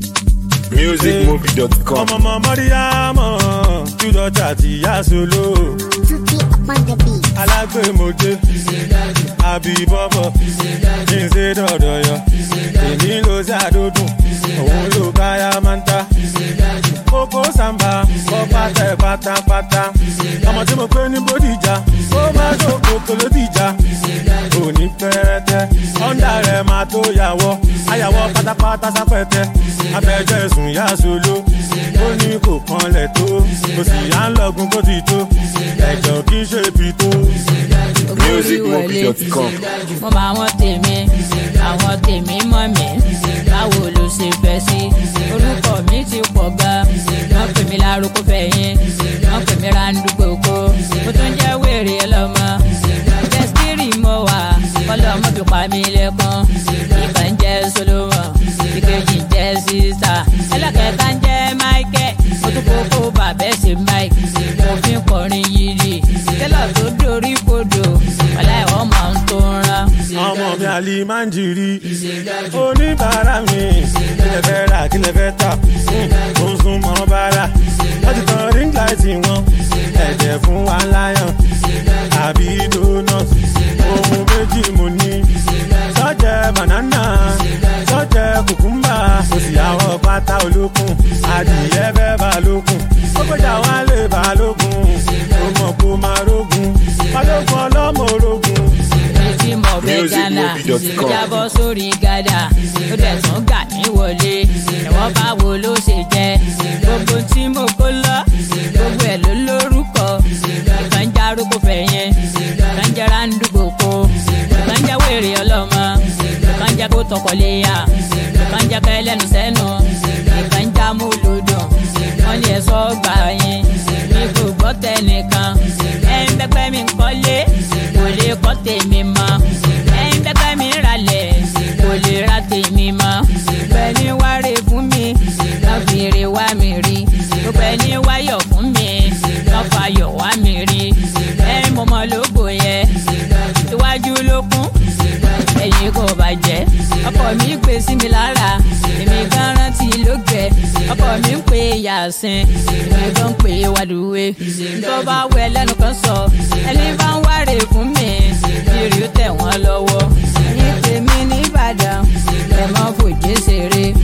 musicmovie.com. ọmọ ọmọ mọ́ríyámọ̀ júdọ̀jà ti yá solo Tuki upon the beat. alágbèmọdé àbí bọ́bọ̀ kí n ṣe dọ̀dọ̀ yọ èmi ló ṣàdódùn òun ló káyà máa ń ta kókó sàmbà kọ́ pátá ẹ̀ pátápátá ọmọ tí mo pé ní bódìjà ó máa tó kókó lódìjà òní pẹ́rẹ́tẹ́ ọ̀ndà rẹ̀ máa tó yàwọ́ ayàwọ́ pátápátá sápẹ́tẹ́ abẹ́jọ́ ẹ̀sùn yá solo ó ní kò kanlẹ̀ tó kò sì yá ń lọ́gun kó ti tó ẹ̀jọ̀ kì í ṣe ibi tó. musicmovie.com. mo bá àwọn tèmi àwọn tèmi mọ̀ mí báwo ló ṣe fẹ́ sí orúkọ mi ti pọ̀ gan wọ́n pè mí lárúkọ fẹ̀yìn wọ́n pè mí randúgbòkó mo tún jẹ́ wèrè lọ́mọ jẹ́sítírì mo wà kọ́lọ́mọ fi pa mí lẹ́kún ìkà ń jẹ́ solomon ìkejì ń jẹ́ sísá ẹlẹ́kẹ̀ẹ́ta ń jẹ́ michael mo tún kókó bàbẹ́ sí mike mo fi ń kọrin yìí tẹ́lọ̀ tó dorí kodò wàlá ẹ̀wọ̀n máa ń tó ń rán. ọmọ mi àlì máa ń jìrì oníbàárà mi kílẹ̀ fẹ́ rà kílẹ̀ fẹ́ tà ó ń sún mọ́ bàárà wọ́n ti tan ring light wọn ẹ̀jẹ̀ fún wa láyàn àbí donut ohun méjì mo ní sọ́jẹ́ banana sọ́jẹ́ kùkúmbà kò sì àwọ̀ pátá olókùn adìyẹ fẹ́ balókun ó gbọ́dọ̀ wá lè balógun ó mọ̀ kó máa rógun balógun ọlọ́mọ orogun tí mo bẹ gánà musicmovie.com. jábọ́ sórí gádà ó dẹ̀ tún gà mí wọlé ẹ̀wọ́n bá wo ló ṣe jẹ́ gbogbo tí mo kó lọ gbogbo ẹ̀ ló lórúkọ ìkan já arúgbó fẹ̀yìn ìkan jẹ́ rándúgbò kó ìkan jẹ́ wèrè ọlọ́mọ ìkan jẹ́ kó tọkọ léyà ìkan jẹ́ kẹlẹ́nu sẹ́nu ìkan já mú lòdùn wọ́n ní ẹ̀sọ́ gbà yín mi kò gbọ́ tẹnìkan ẹ̀ ń bẹ́pẹ́ mi kọ́lé kò lè kọ́ tèmi mọ́ ẹ̀ ń bẹ́pẹ́ mi ralẹ̀ kò lè ra tèmi mọ́ bẹ́ẹ̀ni wáre fún mi lọ́fìrì wá mi rí bẹ́ẹ̀ni wáyọ̀ fún mi lọ́fàyọ̀ wá mi rí ẹ̀ ń mọ̀mọ́ lógo yẹ iwájú ló kún ẹ̀yìn kò bàjẹ́ ọkọ mi gbé sí mi lára èmi gan rántí ló gbẹ ọkọ mi ń pè yàsín èmi gan ń pè wàdúwé tó bá wẹ lẹ́nu kan sọ ẹni bá ń wáre fún mi ìrì ó tẹ̀ wọ́n lọ́wọ́ ẹ̀yin tèmi ní ìbàdàn ẹ̀ mọ́ fòjé ṣeré